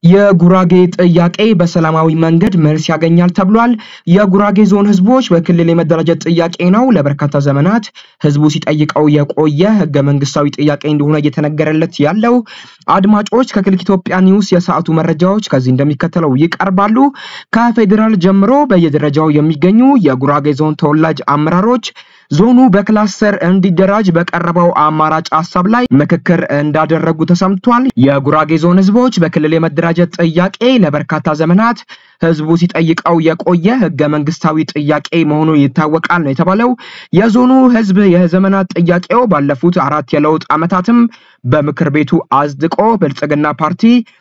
የጉራጌ ጥያቄ በሰላማዊ መንገድ መልስ ያገኛል ተብሏል። የጉራጌ ዞን ህዝቦች በክልል የመደራጀት ጥያቄ ነው ለበርካታ ዘመናት ህዝቡ ሲጠይቀው የቆየ ህገ መንግስታዊ ጥያቄ እንደሆነ እየተነገረለት ያለው። አድማጮች ከክሊክ ኢትዮጵያ ኒውስ የሰዓቱ መረጃዎች ከዚህ እንደሚከተለው ይቀርባሉ። ከፌዴራል ጀምሮ በየደረጃው የሚገኙ የጉራጌ ዞን ተወላጅ አመራሮች ዞኑ በክላስተር እንዲደራጅ በቀረበው አማራጭ ሀሳብ ላይ ምክክር እንዳደረጉ ተሰምቷል። የጉራጌ ዞን ህዝቦች በክልል የመደራጀት ጥያቄ ለበርካታ ዘመናት ህዝቡ ሲጠይቀው የቆየ ህገ መንግስታዊ ጥያቄ መሆኑ ይታወቃል ነው የተባለው። የዞኑ ህዝብ የዘመናት ጥያቄው ባለፉት አራት የለውጥ ዓመታትም በምክር ቤቱ አጽድቆ ብልጽግና ፓርቲ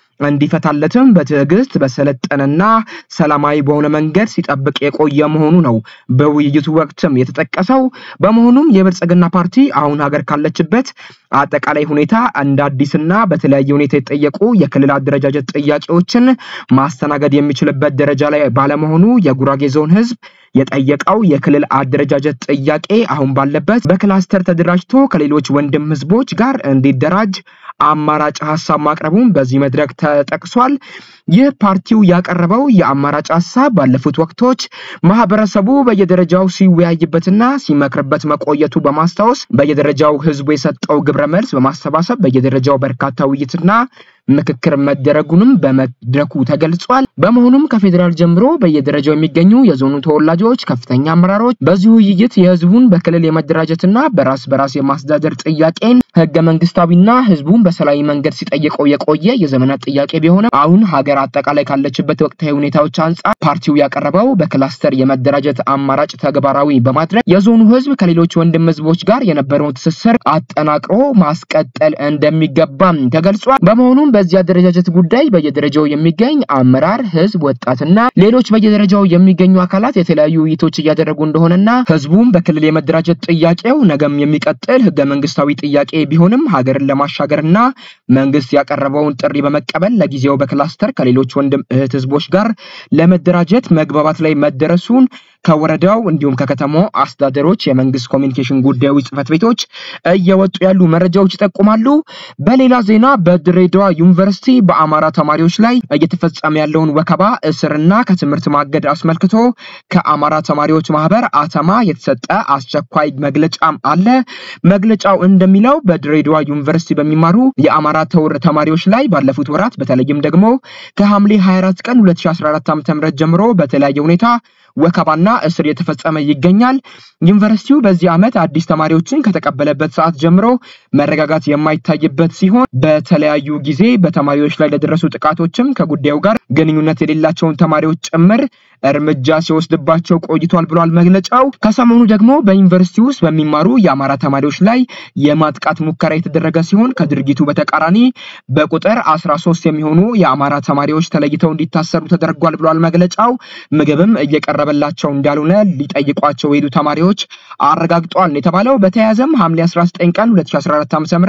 እንዲፈታለትም በትዕግስት በሰለጠነና ሰላማዊ በሆነ መንገድ ሲጠብቅ የቆየ መሆኑ ነው በውይይቱ ወቅትም የተጠቀሰው። በመሆኑም የብልጽግና ፓርቲ አሁን ሀገር ካለችበት አጠቃላይ ሁኔታ እንደ አዲስና በተለያየ ሁኔታ የተጠየቁ የክልል አደረጃጀት ጥያቄዎችን ማስተናገድ የሚችልበት ደረጃ ላይ ባለመሆኑ የጉራጌ ዞን ህዝብ የጠየቀው የክልል አደረጃጀት ጥያቄ አሁን ባለበት በክላስተር ተደራጅቶ ከሌሎች ወንድም ህዝቦች ጋር እንዲደራጅ አማራጭ ሀሳብ ማቅረቡን በዚህ መድረክ ተጠቅሷል። ይህ ፓርቲው ያቀረበው የአማራጭ ሀሳብ ባለፉት ወቅቶች ማህበረሰቡ በየደረጃው ሲወያይበትና ሲመክርበት መቆየቱ በማስታወስ በየደረጃው ህዝቡ የሰጠው ግብረ መልስ በማሰባሰብ በየደረጃው በርካታ ውይይትና ምክክር መደረጉንም በመድረኩ ተገልጿል። በመሆኑም ከፌዴራል ጀምሮ በየደረጃው የሚገኙ የዞኑ ተወላጆች ከፍተኛ አመራሮች በዚህ ውይይት የህዝቡን በክልል የመደራጀትና በራስ በራስ የማስተዳደር ጥያቄን ህገ መንግስታዊና ህዝቡን በሰላማዊ መንገድ ሲጠይቀው የቆየ የዘመናት ጥያቄ ቢሆንም አሁን ሀገር አጠቃላይ ካለችበት ወቅታዊ ሁኔታዎች አንጻር ፓርቲው ያቀረበው በክላስተር የመደራጀት አማራጭ ተግባራዊ በማድረግ የዞኑ ህዝብ ከሌሎች ወንድም ህዝቦች ጋር የነበረውን ትስስር አጠናቅሮ ማስቀጠል እንደሚገባም ተገልጿል። በመሆኑም በዚህ አደረጃጀት ጉዳይ በየደረጃው የሚገኝ አመራር፣ ህዝብ፣ ወጣትና ሌሎች በየደረጃው የሚገኙ አካላት የተለያዩ ውይይቶች እያደረጉ እንደሆነና ህዝቡም በክልል የመደራጀት ጥያቄው ነገም የሚቀጥል ህገ መንግስታዊ ጥያቄ ቢሆንም ሀገርን ለማሻገርና መንግስት ያቀረበውን ጥሪ በመቀበል ለጊዜው በክላስተር ከሌሎች ወንድም እህት ህዝቦች ጋር ለመደራጀት መግባባት ላይ መደረሱን ከወረዳው እንዲሁም ከከተማው አስተዳደሮች የመንግስት ኮሚኒኬሽን ጉዳዮች ጽህፈት ቤቶች እየወጡ ያሉ መረጃዎች ይጠቁማሉ። በሌላ ዜና በድሬዳዋ ዩኒቨርሲቲ በአማራ ተማሪዎች ላይ እየተፈጸመ ያለውን ወከባ፣ እስርና ከትምህርት ማገድ አስመልክቶ ከአማራ ተማሪዎች ማህበር አተማ የተሰጠ አስቸኳይ መግለጫም አለ። መግለጫው እንደሚለው በድሬዳዋ ዩኒቨርሲቲ በሚማሩ የአማራ ተውር ተማሪዎች ላይ ባለፉት ወራት በተለይም ደግሞ ከሐምሌ 24 ቀን 2014 ዓ.ም ጀምሮ በተለያየ ሁኔታ ወከባና እስር የተፈጸመ ይገኛል። ዩኒቨርሲቲው በዚህ ዓመት አዲስ ተማሪዎችን ከተቀበለበት ሰዓት ጀምሮ መረጋጋት የማይታይበት ሲሆን በተለያዩ ጊዜ በተማሪዎች ላይ ለደረሱ ጥቃቶችም ከጉዳዩ ጋር ግንኙነት የሌላቸውን ተማሪዎች ጭምር እርምጃ ሲወስድባቸው ቆይቷል ብሏል መግለጫው። ከሰሞኑ ደግሞ በዩኒቨርሲቲ ውስጥ በሚማሩ የአማራ ተማሪዎች ላይ የማጥቃት ሙከራ የተደረገ ሲሆን ከድርጊቱ በተቃራኒ በቁጥር 13 የሚሆኑ የአማራ ተማሪዎች ተለይተው እንዲታሰሩ ተደርጓል ብሏል መግለጫው። ምግብም እየቀረበላቸው እንዳልሆነ ሊጠይቋቸው የሄዱ ተማሪዎች አረጋግጠዋል ነው የተባለው። በተያያዘም ሐምሌ 19 ቀን 2014 ዓ.ም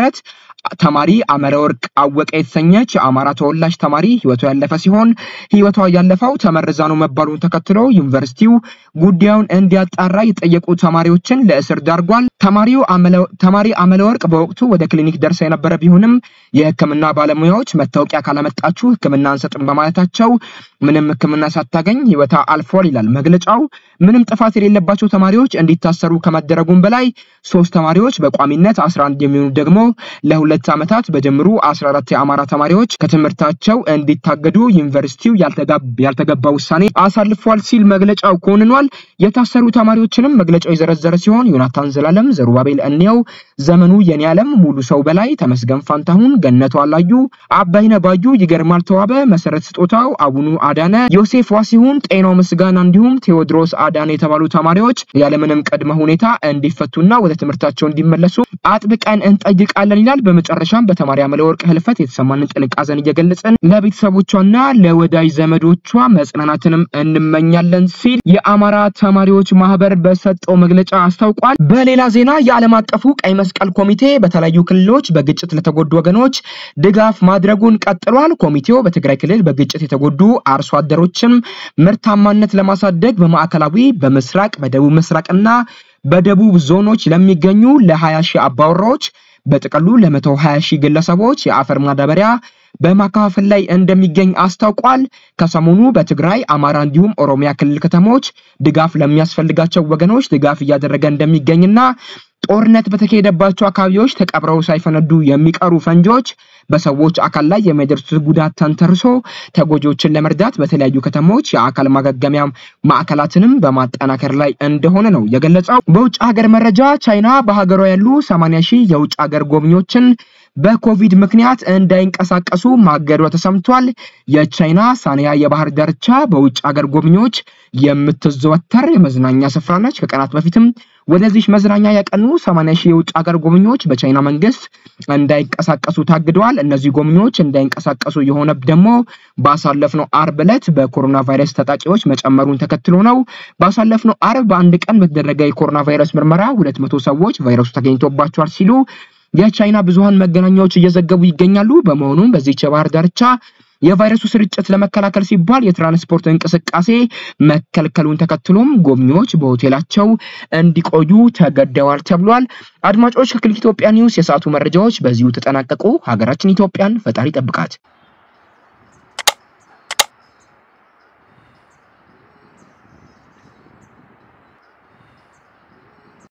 ተማሪ አመረወርቅ አወቀ የተሰኘች የአማራ ተወላጅ ተማሪ ህይወቷ ያለፈ ሲሆን ህይወቷ ያለፈው ተመርዛ ነው መባሉን ተከትሎ ዩኒቨርሲቲው ጉዳዩን እንዲያጣራ የጠየቁ ተማሪዎችን ለእስር ዳርጓል። ተማሪው ተማሪ አመለወርቅ በወቅቱ ወደ ክሊኒክ ደርሳ የነበረ ቢሆንም የህክምና ባለሙያዎች መታወቂያ ካላመጣችሁ ህክምና አንሰጥም በማለታቸው ምንም ህክምና ሳታገኝ ህይወቷ አልፏል ይላል መግለጫው። ምንም ጥፋት የሌለባቸው ተማሪዎች እንዲታሰሩ ከመደረጉም በላይ ሶስት ተማሪዎች በቋሚነት 11 የሚሆኑ ደግሞ ለሁለት ዓመታት በድምሩ 14 የአማራ ተማሪዎች ከትምህርታቸው እንዲታገዱ ዩኒቨርሲቲው ያልተገባ ውሳኔ አሳልፏል ሲል መግለጫው ኮንኗል። የታሰሩ ተማሪዎችንም መግለጫው የዘረዘረ ሲሆን ዮናታን ዘላለም፣ ዘሩባቤል እንየው፣ ዘመኑ የኔ ዓለም፣ ሙሉ ሰው በላይ፣ ተመስገን ፋንታሁን፣ ገነቱ አላዩ፣ አባይነ ባዩ፣ ይገርማል ተዋበ፣ መሰረት ስጦታው፣ አቡኑ አዳነ፣ ዮሴፍ ዋሲሁን፣ ጤናው ምስጋና እንዲሁም ቴዎድሮስ አዳነ የተባሉ ተማሪዎች ያለምንም ቅድመ ሁኔታ እንዲፈቱና ወደ ትምህርታቸው እንዲመለሱ አጥብቀን እንጠይቃለን ይላል። በመጨረሻም በተማሪ አመለወርቅ ህልፈት የተሰማንን ጥልቅ ሐዘን እየገለጽን ለቤተሰቦቿና ለወዳጅ ዘመዶቿ መጽናናትንም እንመኛለን ሲል የአማራ ተማሪዎች ማህበር በሰጠው መግለጫ አስታውቋል። በሌላ ዜና የዓለም አቀፉ ቀይ መስቀል ኮሚቴ በተለያዩ ክልሎች በግጭት ለተጎዱ ወገኖች ድጋፍ ማድረጉን ቀጥሏል። ኮሚቴው በትግራይ ክልል በግጭት የተጎዱ አርሶ አደሮችን ምርታማነት ለማሳደግ በማዕከላዊ፣ በምስራቅ፣ በደቡብ ምስራቅና በደቡብ ዞኖች ለሚገኙ ለ20 ሺህ አባወራዎች በጥቅሉ ለ120 ሺህ ግለሰቦች የአፈር ማዳበሪያ በማከፋፈል ላይ እንደሚገኝ አስታውቋል። ከሰሞኑ በትግራይ፣ አማራ እንዲሁም ኦሮሚያ ክልል ከተሞች ድጋፍ ለሚያስፈልጋቸው ወገኖች ድጋፍ እያደረገ እንደሚገኝና ጦርነት በተካሄደባቸው አካባቢዎች ተቀብረው ሳይፈነዱ የሚቀሩ ፈንጂዎች በሰዎች አካል ላይ የሚያደርሱት ጉዳት ተንተርሶ ተጎጂዎችን ለመርዳት በተለያዩ ከተሞች የአካል ማገገሚያ ማዕከላትንም በማጠናከር ላይ እንደሆነ ነው የገለጸው። በውጭ ሀገር መረጃ ቻይና በሀገሯ ያሉ 80 ሺህ የውጭ ሀገር ጎብኚዎችን በኮቪድ ምክንያት እንዳይንቀሳቀሱ ማገዷ ተሰምቷል። የቻይና ሳንያ የባህር ዳርቻ በውጭ ሀገር ጎብኚዎች የምትዘወተር የመዝናኛ ስፍራ ነች። ከቀናት በፊትም ወደዚህ መዝናኛ ያቀኑ 80 ሺህ የውጭ ሀገር ጎብኚዎች በቻይና መንግስት እንዳይንቀሳቀሱ ታግደዋል። እነዚህ ጎብኚዎች እንዳይንቀሳቀሱ የሆነ ደግሞ ባሳለፍነው አርብ ዕለት በኮሮና ቫይረስ ተጠቂዎች መጨመሩን ተከትሎ ነው። ባሳለፍነው አርብ በአንድ ቀን በተደረገ የኮሮና ቫይረስ ምርመራ 200 ሰዎች ቫይረሱ ተገኝቶባቸዋል ሲሉ የቻይና ብዙሃን መገናኛዎች እየዘገቡ ይገኛሉ። በመሆኑም በዚህች የባህር ዳርቻ የቫይረሱ ስርጭት ለመከላከል ሲባል የትራንስፖርት እንቅስቃሴ መከልከሉን ተከትሎም ጎብኚዎች በሆቴላቸው እንዲቆዩ ተገደዋል ተብሏል። አድማጮች ከክሊክ ኢትዮጵያ ኒውስ የሰዓቱ መረጃዎች በዚሁ ተጠናቀቁ። ሀገራችን ኢትዮጵያን ፈጣሪ ጠብቃት።